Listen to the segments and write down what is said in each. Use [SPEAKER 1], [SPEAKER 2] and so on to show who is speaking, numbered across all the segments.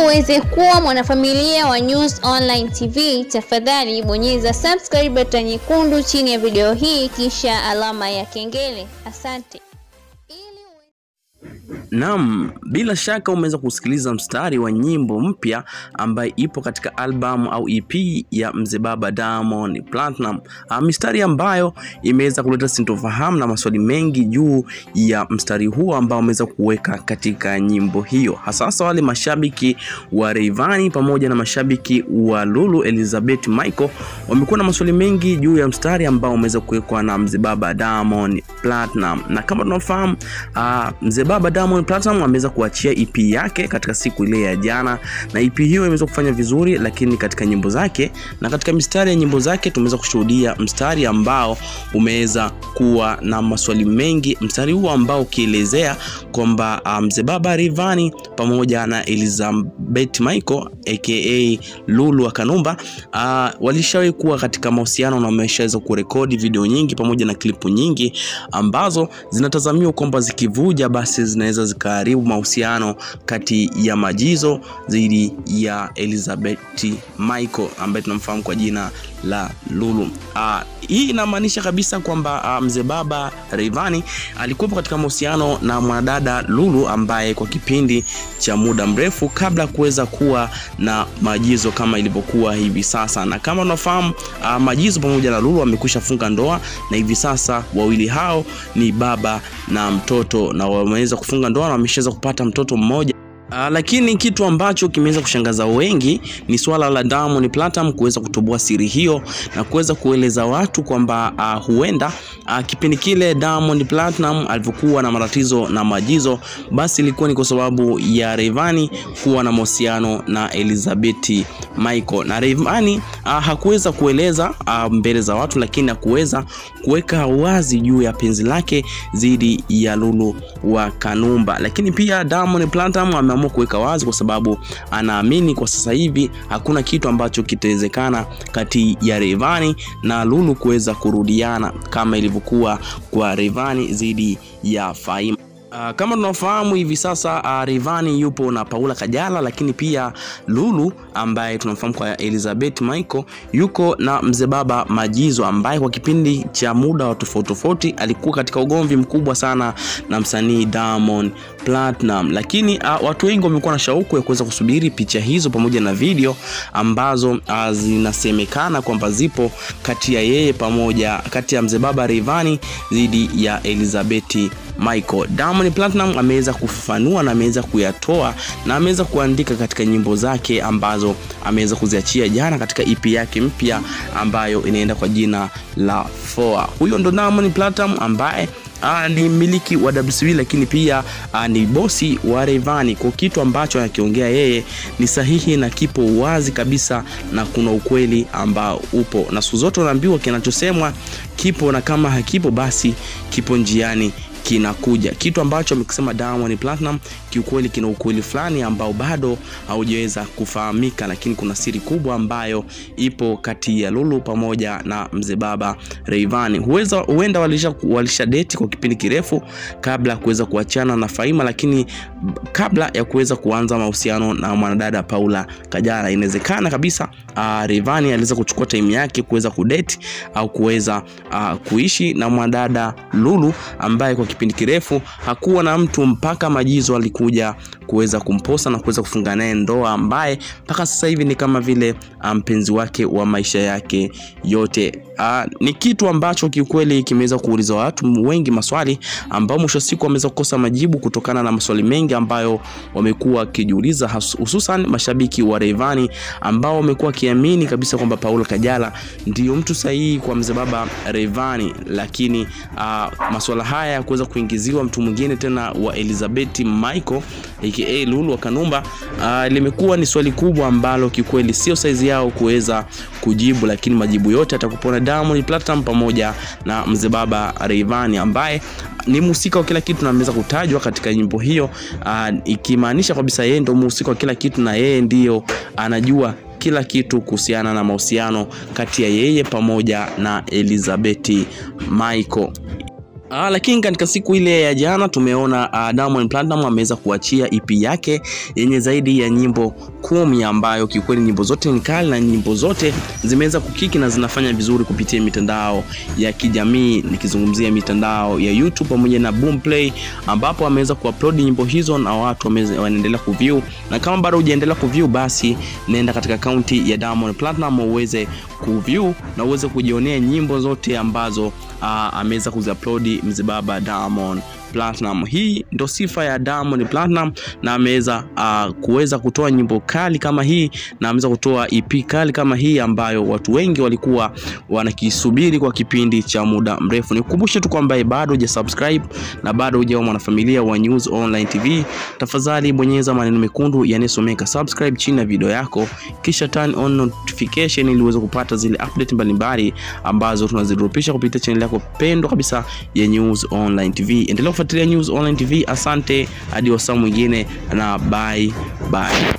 [SPEAKER 1] uweze kuwa mwanafamilia wa News Online TV, tafadhali bonyeza subscribe button nyekundu chini ya video hii kisha alama ya kengele. Asante.
[SPEAKER 2] Naam, bila shaka umeweza kusikiliza mstari wa nyimbo mpya ambayo ipo katika albamu au EP ya Mzee Baba Diamond Platinum. Ah, mistari ambayo imeweza kuleta sintofahamu na maswali mengi juu ya mstari huo ambao ameweza kuweka katika nyimbo hiyo, hasa wale mashabiki wa Rayvanny pamoja na mashabiki wa Lulu Elizabeth Michael wamekuwa na maswali mengi juu ya mstari ambao umeweza kuwekwa na Mzee Baba Diamond Platinum, na kama tunafahamu ah, Mzee Baba Diamond Platinum ameweza kuachia EP yake katika siku ile ya jana, na EP hiyo imeweza kufanya vizuri, lakini katika nyimbo zake na katika mistari ya nyimbo zake tumeweza kushuhudia mstari ambao umeweza kuwa na maswali mengi, mstari huo ambao ukielezea kwamba uh, Mzee Baba Rayvanny pamoja na Elizabeth Michael aka Lulu wa Kanumba uh, walishawahi kuwa katika mahusiano na wameshaweza kurekodi video nyingi pamoja na klipu nyingi ambazo zinatazamiwa kwamba zikivuja basi zinaweza zikaharibu mahusiano kati ya Majizo dhidi ya Elizabeth Michael ambaye tunamfahamu kwa jina la Lulu. Uh, hii inamaanisha kabisa kwamba uh, Mzee Baba Rayvanny alikuwepo katika mahusiano na mwanadada Lulu ambaye kwa kipindi cha muda mrefu kabla ya kuweza kuwa na Majizo kama ilivyokuwa hivi sasa, na kama unafahamu uh, Majizo pamoja na Lulu wamekwisha funga ndoa na hivi sasa wawili hao ni baba na mtoto na wameweza kufunga ndoa na wameshaweza kupata mtoto mmoja. Uh, lakini kitu ambacho kimeweza kushangaza wengi ni swala la Diamond Platinum kuweza kutoboa siri hiyo na kuweza kueleza watu kwamba uh, huenda uh, kipindi kile Diamond Platinum alivyokuwa na matatizo na Majizo, basi ilikuwa ni kwa sababu ya Rayvanny kuwa na mahusiano na Elizabeth Michael, na Rayvanny uh, hakuweza kueleza uh, mbele za watu, lakini hakuweza kuweka wazi juu ya penzi lake dhidi ya Lulu wa Kanumba, lakini pia Diamond Platinum ame kuweka wazi kwa sababu anaamini kwa sasa hivi hakuna kitu ambacho kitawezekana kati ya Rayvanny na Lulu kuweza kurudiana kama ilivyokuwa kwa Rayvanny dhidi ya Faima. Uh, kama tunafahamu hivi sasa uh, Rayvanny yupo na Paula Kajala, lakini pia Lulu ambaye tunamfahamu kwa Elizabeth Michael yuko na Mzee Baba Majizo ambaye kwa kipindi cha muda wa tofauti tofauti alikuwa katika ugomvi mkubwa sana na msanii Diamond Platinum, lakini uh, watu wengi wamekuwa na shauku ya kuweza kusubiri picha hizo pamoja na video ambazo uh, zinasemekana kwamba zipo kati ya yeye pamoja kati ya Mzee Baba Rayvanny dhidi ya Elizabeth Michael. Diamond Platinum ameweza kufafanua na ameweza kuyatoa na ameweza kuandika katika nyimbo zake ambazo ameweza kuziachia jana katika EP yake mpya ambayo inaenda kwa jina la Foa. Huyo ndo Diamond Platinum ambaye Aa, ni mmiliki wa WCB lakini pia aa, ni bosi wa Rayvanny. Kwa kitu ambacho anakiongea yeye ni sahihi na kipo wazi kabisa, na kuna ukweli ambao upo, na siku zote unaambiwa kinachosemwa kipo, na kama hakipo basi kipo njiani kinakuja. Kitu ambacho amekisema Diamond Platinum kiukweli kina ukweli fulani ambao bado haujaweza kufahamika, lakini kuna siri kubwa ambayo ipo kati ya Lulu pamoja na Mzee Baba Rayvanny. Huweza huenda walisha, walisha date kwa kipindi kirefu kabla ya kuweza kuachana na Faima, lakini kabla ya kuweza kuanza mahusiano na mwanadada Paula Kajala, inawezekana kabisa uh, Rayvanny aliweza kuchukua time yake kuweza kudate au kuweza uh, kuishi na mwanadada Lulu ambaye kwa kipindi kirefu hakuwa na mtu mpaka Majizo alikuja kuweza kumposa na kuweza kufunga naye ndoa, ambaye mpaka sasa hivi ni kama vile mpenzi um, wake wa maisha yake yote. Uh, ni kitu ambacho kiukweli kimeweza kuuliza watu wengi maswali ambao mwisho wa siku wameweza kukosa majibu kutokana na maswali mengi ambayo wamekuwa wakijiuliza, hususan mashabiki wa Rayvanny ambao wamekuwa wakiamini kabisa kwamba Paula Kajala ndiyo mtu sahihi kwa Mzee Baba Rayvanny, lakini uh, maswala haya ya kuweza kuingiziwa mtu mwingine tena wa Elizabeth Michael aka Lulu wa Kanumba uh, limekuwa ni swali kubwa ambalo kikweli sio saizi yao kuweza kujibu, lakini majibu yote atakupona Diamond Platinum pamoja na Mzee Baba Rayvanny ambaye ni mhusika wa kila kitu na ameweza kutajwa katika nyimbo hiyo uh, ikimaanisha kabisa yeye ndio mhusika wa kila kitu na yeye ndiyo anajua kila kitu kuhusiana na mahusiano kati ya yeye pamoja na Elizabeth Michael. Ah, lakini katika siku ile ya jana tumeona uh, Diamond Platnumz ameweza kuachia EP yake yenye zaidi ya nyimbo kumi ambayo kiukweli nyimbo zote ni kali na nyimbo zote zimeweza kukiki na zinafanya vizuri kupitia mitandao ya kijamii, nikizungumzia mitandao ya YouTube pamoja na Boomplay, ambapo ameweza kuupload nyimbo hizo na watu wanaendelea kuview, na kama bado hujaendelea kuview, basi nenda katika akaunti ya Diamond Platnumz uweze kuview na uweze kujionea nyimbo zote ambazo uh, ameweza kuziupload mzee baba Diamond Platinum. Hii ndo sifa ya Diamond Platinum na ameweza uh, kuweza kutoa nyimbo kali kama hii na ameweza kutoa EP kali kama hii ambayo watu wengi walikuwa wanakisubiri kwa kipindi cha muda mrefu. Nikukumbushe tu kwamba bado hujasubscribe na bado hujawa mwanafamilia wa News Online TV, tafadhali bonyeza maneno mekundu yanayosomeka subscribe chini ya video yako, kisha turn on notification ili uweze kupata zile update mbalimbali ambazo tunazidropisha kupitia channel yako pendwa kabisa ya News Online TV. Endelea kufuatilia News Online TV. Asante, hadi wasaa mwingine na bye bye.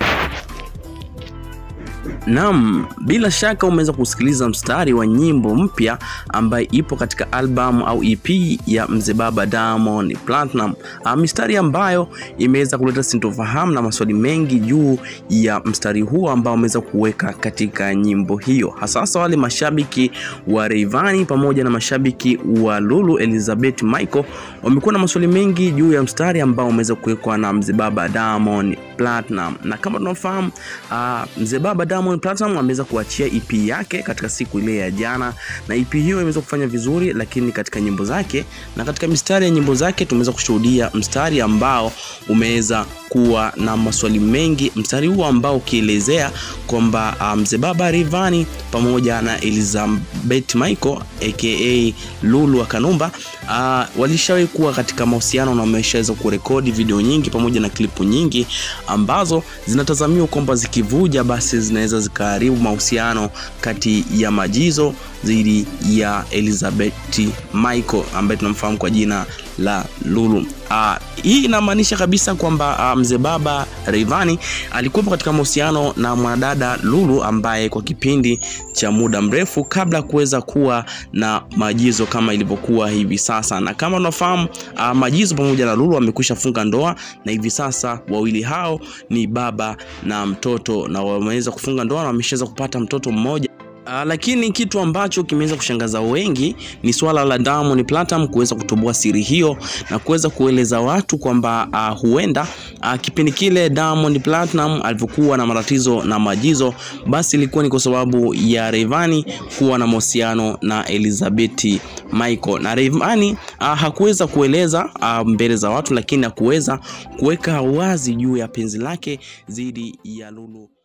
[SPEAKER 2] Naam, bila shaka umeweza kusikiliza mstari wa nyimbo mpya ambayo ipo katika albamu au EP ya mzee baba Diamond Platinum. Uh, mistari ambayo imeweza kuleta sintofahamu na maswali mengi juu ya mstari huo ambao umeweza kuweka katika nyimbo hiyo, hasa wale mashabiki wa Rayvanny pamoja na mashabiki wa Lulu Elizabeth Michael wamekuwa na maswali mengi juu ya mstari ambao umeweza kuwekwa na mzee baba Diamond Platinum, na kama tunafahamu uh, mzee baba Diamond Platinum ameweza kuachia EP yake katika siku ile ya jana, na EP hiyo imeweza kufanya vizuri, lakini katika nyimbo zake na katika mistari ya nyimbo zake tumeweza kushuhudia mstari ambao umeweza kuwa na maswali mengi, mstari huo ambao ukielezea kwamba mzee um, baba Rayvanny pamoja na Elizabeth Michael aka Lulu wa Kanumba uh, walishawahi kuwa katika mahusiano na wameshaweza kurekodi video nyingi pamoja na klipu nyingi ambazo zinatazamiwa kwamba zikivuja basi zinaweza zikaharibu mahusiano kati ya Majizo dhidi ya Elizabeth Michael ambaye tunamfahamu kwa jina la Lulu. Uh, hii inamaanisha kabisa kwamba uh, mzee baba Rayvanny alikuwa katika mahusiano na mwanadada Lulu ambaye kwa kipindi cha muda mrefu kabla ya kuweza kuwa na Majizo kama ilivyokuwa hivi sasa, na kama unafahamu uh, Majizo pamoja na Lulu wamekwisha funga ndoa na hivi sasa wawili hao ni baba na mtoto, na wameweza kufunga ndoa na wameshaweza kupata mtoto mmoja. Uh, lakini kitu ambacho kimeweza kushangaza wengi ni swala la Diamond Platinum kuweza kutoboa siri hiyo na kuweza kueleza watu kwamba uh, huenda uh, kipindi kile Diamond Platinum alivyokuwa na matatizo na Majizo, basi ilikuwa ni kwa sababu ya Rayvanny kuwa na mahusiano na Elizabeth Michael, na Rayvanny uh, hakuweza kueleza uh, mbele za watu, lakini hakuweza kuweka wazi juu ya penzi lake dhidi ya Lulu